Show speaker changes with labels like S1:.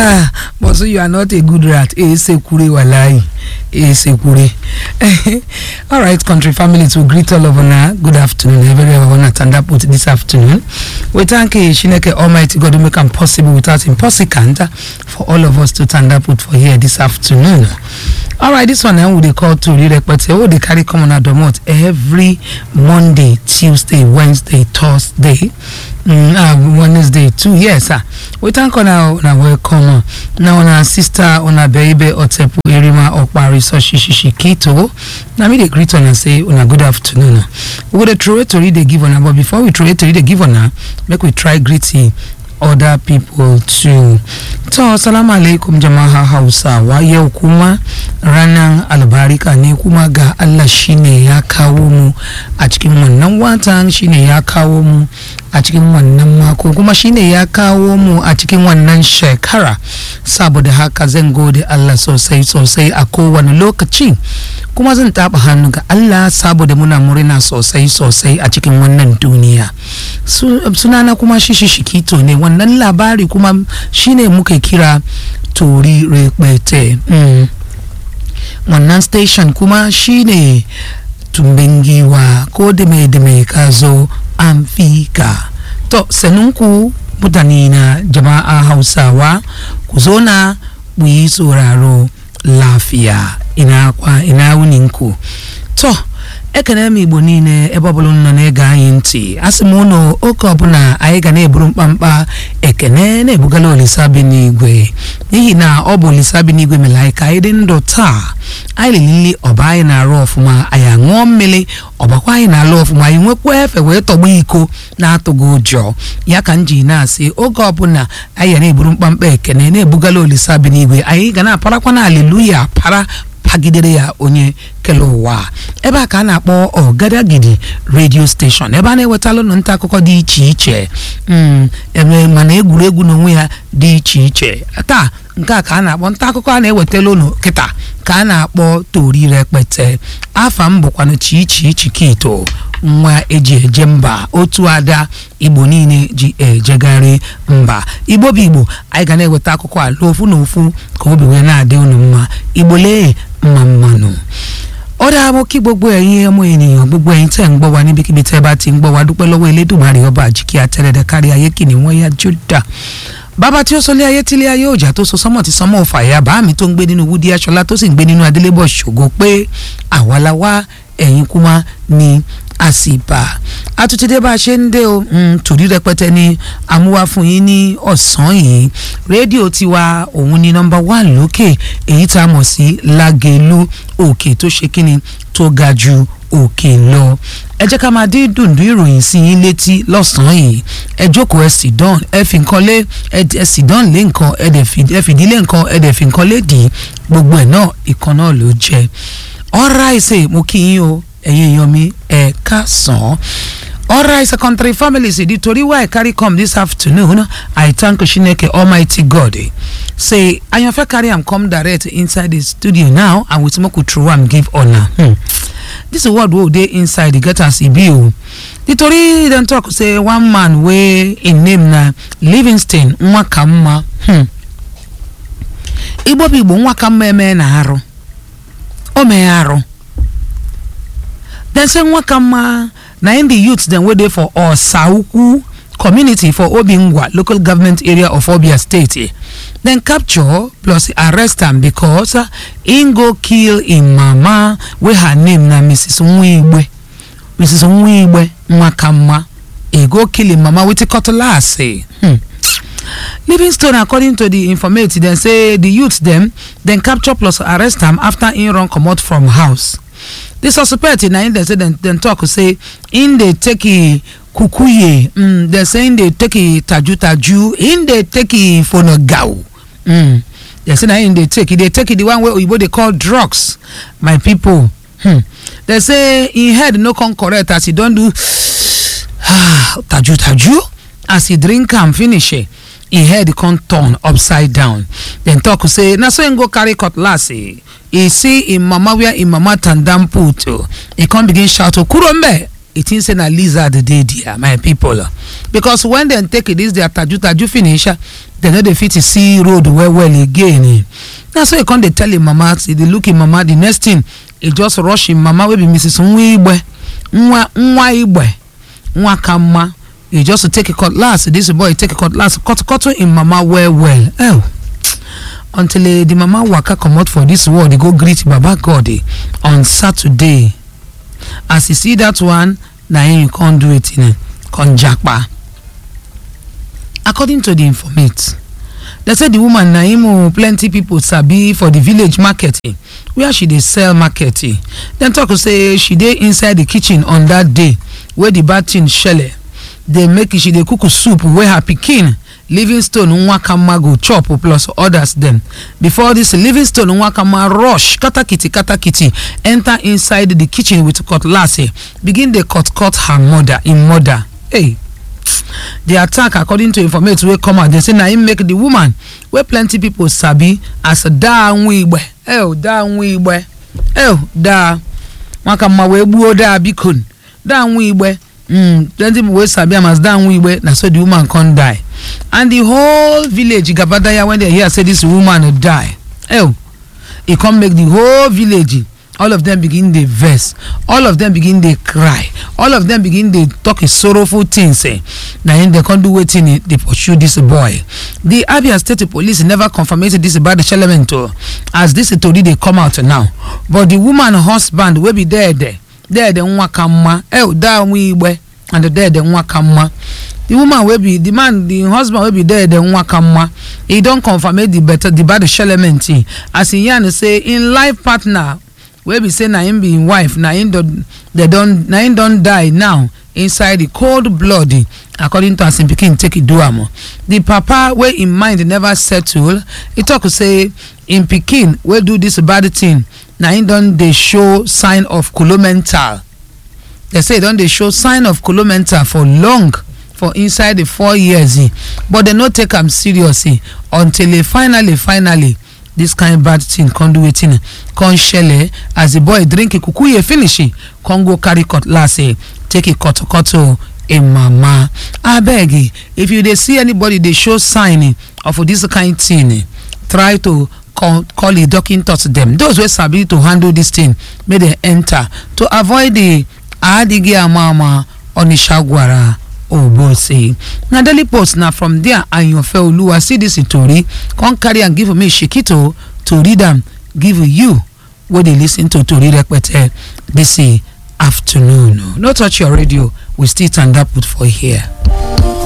S1: ah but so you are not a good rat esekure walai esekure all right country family to greet all of una good afternoon every one una tanda put this afternoon we thank you shineke almighty god who make am possible without him possible for all of us to tanda put for here this afternoon all right this one na we dey call tori repete wey dey carry come on domot every monday tuesday wednesday thursday mm, uh, wednesday too yes sir we thank una una welcome na una sister una beibe otepu erima okpari soshishishi kito na me dey greet una say una good afternoon we go dey throway tori dey give una but before we throway tori dey give una make we try greet other people too to salamu alaikum jama'a hausawa yau kuma ranar albarika ne kuma ga allah shine ya kawo mu a cikin wannan watan shine ya kawo mu a cikin wannan mako kuma shine ya kawo mu a cikin wannan shekara saboda haka zan gode allah sosai sosai a kowane lokaci kuma zan taɓa hannu ga allah saboda muna murna sosai sosai a cikin wannan duniya sunana kuma shishi shikito ne wannan labari kuma shine muka kira tori repete mm. wannan station kuma shine tumbin giwa ko da mai da mai ka zo an fi ka to sanunku mutane na jama'a hausawa ku zo na mu yi sauraro lafiya ina kwa ina wuninku to ekene m igbo niile ebe ọbụla nọ na-ege anyị ntị asị m ụnụ oke ọbụla anyị ga na-eburu mkpamkpa ekene na-ebugala olisa bi n'igwe n'ihi na ọ bụ olisa bi n'igwe mere anyị ka anyị dị ndụ taa anyị lili ọba anyị na-arụ ọfụma anyị aṅụọ mmiri ọbakwa anyị na-alụ ọfụma anyị nwekwa efe wee tọgba iko na-atụghị ụjọ ya ka m ji na-asị oge ọbụla anyị ga na-eburu mkpamkpa ekene na-ebugala olisa bi n'igwe anyị ga na-aparakwa na aleluya para pagidere ya onye kele ụwa ebe a ka a na-akpọ ọgadagidi redio steshọn ebe a na-ewetala ụnụ nta akụkọ dị iche iche eme mana egwuregwu n'onwe ya dị iche iche taa nke a ka a na-akpọ nta akụkọ a na-ewetala ụnụ kịta ka a na-akpọ tori rekpete afa m bụkwanụ chichi chikito nwa eji eje mba otu ada igbo niile ji ejegharị mba igbo bụ igbo anyị ga na-eweta akụkọ ala ofu na ofu ka obi wee na-adị unu mma igbo lee mma mmanụ ó dáa mọ́ kí gbogbo ẹ̀yin ọmọ ènìyàn gbogbo ẹ̀yin tẹ̀ ń gbọ́ wa níbikíbi tẹ́ bá ti ń gbọ́ wa dúpẹ́ lọ́wọ́ elédùnmarè ọba àjíkí àtẹrẹdẹ kárí ayé kìíní wọ́n yá júdà bàbá tí ó sọlé ayé tílé ayé òjà tó so sọmọ tí sọmọ òfà ẹ̀yà bá mi tó ń gbé nínú wúdí aṣọlá tó sì ń gbé nínú adélébọ̀ ṣògo pé àwa la wá ẹ̀yin kúmá ni àsìbà àtúntìdé bá a ṣe ń dé o torí rẹpẹtẹ ni amúwá fún yín ní ọ̀sán yìí rédíò tiwa òun ni nọmba one lókè èyí tá a mọ̀ sí lágẹ̀lú òkè tó ṣe kíni tó ga ju òkè lọ ẹ jẹ́ ká máa dín dùndún ìròyìn sí yín létí lọ́sàn-án yìí ẹ jókòó ẹ sì dán ẹ fi nǹkan lé ẹ sì dán lé nǹkan ẹ fìdílé nǹkan ẹ dẹ̀ fi nǹkan lé dì í gbogbo ẹ̀ náà ìkan náà ló jẹ́ ọ̀rá ìṣe mo kí yín o ẹ̀yin èèyàn mi ẹ̀ ká sàn án. Alright, so country families, the tori why I carry come this afternoon, I thank Shineke Almighty God. Say, I am carry am come direct inside the studio now, and with smoke through am give honor. Hmm. This is what we dey inside the get as e be o. The tori dem talk say one man wey im name na Livingston Nwakamma. Hmm. Igbo bụ Igbo Nwakamma eme na arụ. O mee arụ. Dem say Nwakamma na im be youth dem wey dey for osawukwu community for obingwa local government area of obia state dem capture plus arrest am becos im go kill im mama wey her name na mrs nwigbe mrs nwigbe nwakamma e go kill im mama with cutlass hmm. livingstone according to di informate dem say di youth dem dem capture plus arrest am afta im run comot from house di suspect na im dem say dem tok say im dey take kukuye mm, dem say im dey take tajutaju im dey take fonogau mm. dem say na im dey take e dey take the one wey oyibo dey call drugs my pipo hmm. dem say im head no come correct as e don do tajutaju as e drink am finish im head come turn upside down dem tok say na so im go carry cutlass e see im mama where im mama tandam put e come begin shout kúrò mbẹ e think say na lizard dey there my people because when dem take this their taju taju finish dem no dey fit see road well well again na so e come dey tell im mama e dey look im mama the next thing e just rush im mama wey be mrs nwa igbe nwa nwa igbe nwa ka mma e just take cutlass this boy take cutlass cut cut im mama well well oh until uh, the mama waka comot for this world e go greet baba god eh, on saturday as e see that one na him come do wetin eh, come japa according to the informate dem say the woman na him oh, plenty people sabi for the village market eh, where she dey sell market eh. dem talk say she dey inside the kitchen on that day wey the bad thing shele dey make she dey cook soup wey her pikin livingstone nwakama go chop plus others dem before dis livingstone nwakama rush katakiti katakiti enter inside the kitchen with cutlass eh, begin dey cut cut her mother im mother hey di attack according to informate wey come out dey say na im make di woman wey plenty pipo sabi as daa nwa igbe el daa nwa igbe el daa nwakama wee gbuo daa biko daa nwa igbe mm, plenty pipo wey sabi am as daa nwa igbe na so di woman come die and the whole village gabadaya when they hear say this woman die oh e come make the whole village all of them begin dey vex all of them begin dey cry all of them begin dey talk sorrowful things eh na him dem come do wetin dey pursue this boy the abia state police never confirmate this bad element o as this tori dey come out now but the woman husband wey be deede deede nwa ka mma el daa nwa igbe and deede nwa ka mma the woman wey be the man the husband wey be there the nwa ka mma e don confirmate the better the bad element as e yarn say im life partner wey be say na him be im wife na him don they don na him don die now inside the cold blood according to as im pikin take do am the papa wey im mind never settle e talk say im pikin wey do this bad thing na him don dey show sign of colomental they say e don dey show sign of colomental for long for inside the four years eh, but dem no take am serious eh, until eh, finally finally this kind bad thing come do wetin come shele as the boy drink ikukuye finish eh, come go carry cutlass eh, take e kotokoto im mama abeg eh, if you dey see anybody dey show sign eh, of this kind thing eh, try to call call a doctor dem those wey sabi to handle this thing make dem enter to avoid the adighi ama onisha gwara ogbose na daily post na from there ayanfe oluwa see dis tori come carry am give me shikito to read am give you wey dey lis ten to tori repete dis afternoon no touch your radio we still tanda put for here.